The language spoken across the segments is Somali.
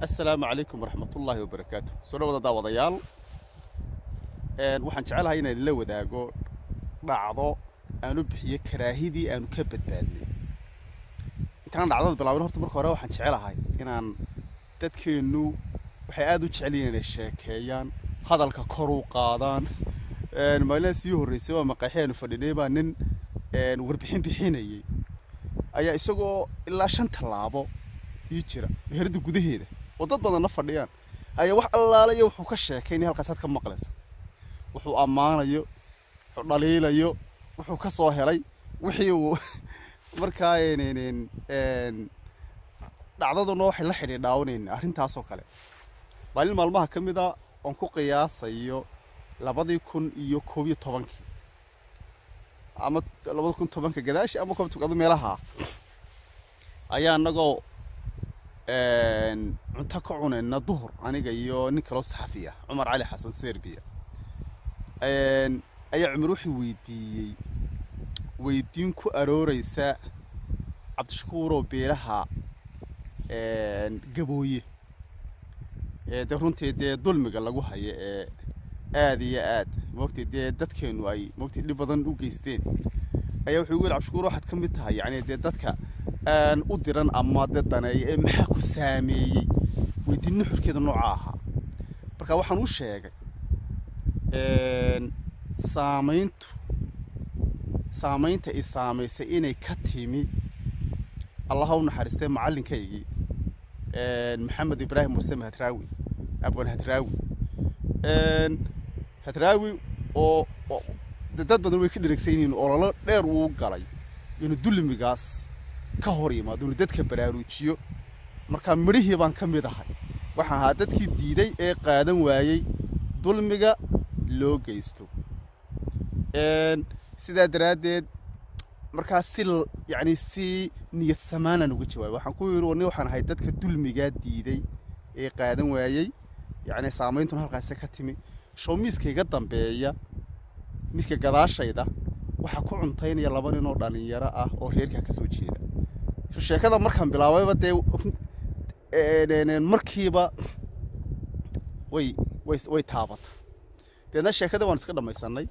assalaamu calaykum waraxmatullaahi wabarakaatu soo dhawada daawadayaal waxaan jecelahay inaan idinla wadaago dhacdo aanu bixiyo karaahidii aanu ka badbaadnay intaan dhacdada bilaabin horta marka hore waxaan jecelahay inaan dadkeennu waxay aada u jecel yihiin inay sheekeeyaan hadalka kor u qaadaan maalinaha sii horreysay waa maqaaxi aanu fadhinay baa nin warbixin bixinayay ayaa isagoo ilaa shan tallaabo ii jira meherada gudaheeda oo dad badanna fadhiyaan ayaa wax allaalayo wuxuu ka sheekaynaya halkaasaad ka maqlaysa wuxuu ammaanayo wuxuu dhaliilayo wuxuu ka soo helay wixii uu markaa dhacdaduna waxay la xidhiidhaawanayna arrintaasoo kale maalin maalmaha ka mid a oon ku qiyaasayo labadii kun iyo koob iyo tobankii ama labada kun tobanka gadaashi ama koob togado meelaha ayaa annagoo cunto ka cunayna duhur aniga iyo nin kaloo saxafi ah cumar cali xasan serbiya ayaa cumar wuxuu weydiiyey weydiin ku arooreysa cabdishakuuroo beelaha gabooye de runtii dee dulmiga lagu hayo ee aada iyo aad moogtay dee dadkeenu ay moogtay dhib badan u geysteen ayaa wuxuu igu yidhi cabdishakuur waxaad ka mid tahay yacni dee dadka aan u diran ama dee daneeya ee maxaa ku saameeyey weydiin nuxurkeeda nooca ahaa marka waxaan u sheegay saamayntu saamaynta i saamaysay inay ka timi allaha u naxariistay macallinkaygii maxamed ibraahim warsame hadraawi abwan hadraawi hadraawi oo dad badan way ka dheregsan yihiin ololo dheer uu galay inuu dulmigaas ka hor yimaado inuu dadka baraaruujiyo markaa midhihii baan ka mid ahay waxaan ahaa dadkii diiday ee qaadan waayey dulmiga loo geysto sidaa daraaddeed markaa si yacni si niyad samaanaan uga jawaabay waxaan ku yidhi warni waxaan ahay dadka dulmigaa diiday ee qaadan waayey yacni saameyntuna halkaasi ka timi show miiska iga dambeeya miiska gadaashayda waxaa ku cuntaynaya laba nin oo dhallinyaro ah oo reerkaa ka soo jeeda sheekada markaan bilaabayba dee markiiba way way way taabata deedna sheekada waan iska dhammaysanay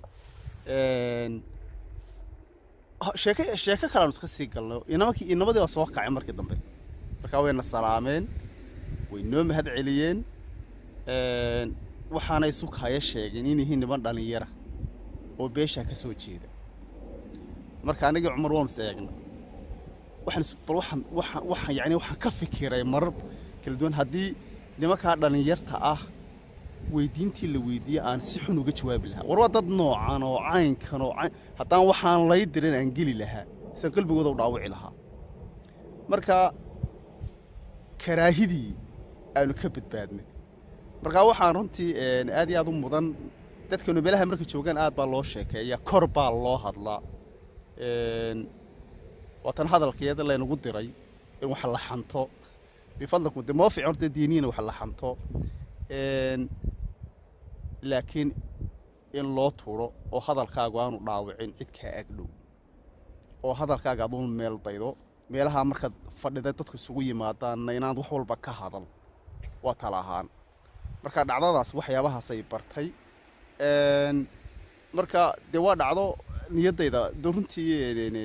sheeke sheeko kale aan iska sii galnay inamakii inamadii waa soo kacay markii dambe markaa wayna salaameen way noo mahad celiyeen waxaana isukaya sheegeen in yihiin niman dhallinyara oo beeshaa ka soo jeeda marka anigii cumar waanu is eegna waxaan bal waxaan waxaan waxaan yacni waxaan ka fikiray marar kala duwan haddii nimankaa dhallinyarta ah weydiintii la weydiiyey aan si xun uga jawaabi lahaa war waa dad noocan oo caynkan oo cayn haddaan waxaan lay dirin aan geli lahaa sian qalbigooda u dhaawici lahaa marka karaahidii aanu ka badbaadnay markaa waxaan runtii aad iyo aad u mudan dadkeenu meelaha marka joogaan aad baa loo sheekeeya kor baa loo hadlaa waatan hadalkeeda laynagu diray in wax la xanto bifadlikum de moo fiican horta diiniina wax la xanto laakiin in loo tuuro oo hadalkaagu aanu dhaawicin cid kaa agdhow oo hadalkaaga aduun meel daydo meelaha markaad fadhida dadku isugu yimaadaanna inaad wax walba ka hadal waa tala ahaan marka dhacdadaas waxyaabahaasay bartay marka dee waa dhacdo niyaddayda de runtii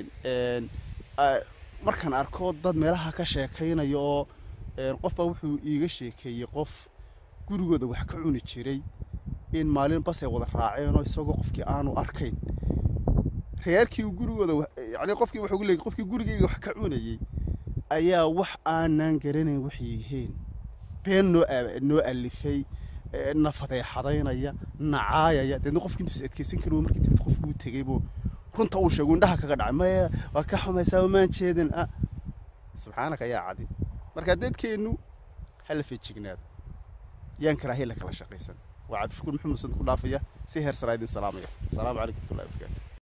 markaan arko dad meelaha ka sheekaynaya oo qofbaa wuxuu iiga sheekeeyey qof gurigooda wax ka cuni jiray in maalin basay wada raaceenoo isagoo qofkii aanu arkayn reerkii gurigooda yani qofkii wuxuu leeyay qofkii gurigayga wax ka cunayey ayaa wax aanan garanayn waxay yihiin been noo noo alifay na fadeexadaynaya nacaayaya deedna qofkii intuus adkeysan kari markii damid qofkii u tegay buu runta uu sheego indhaha kaga dhacay maya waa ka xumaysaa maan jeedin ah subxaanaka yaa cadi marka dadkeennu hala feejignaado yaan karaahiya la kala shaqaysan waa cabdishakuur maxamed usan ku dhaafaya si heer saraa idin salaamaya asalaamu calaykum watullahi wabarakaatu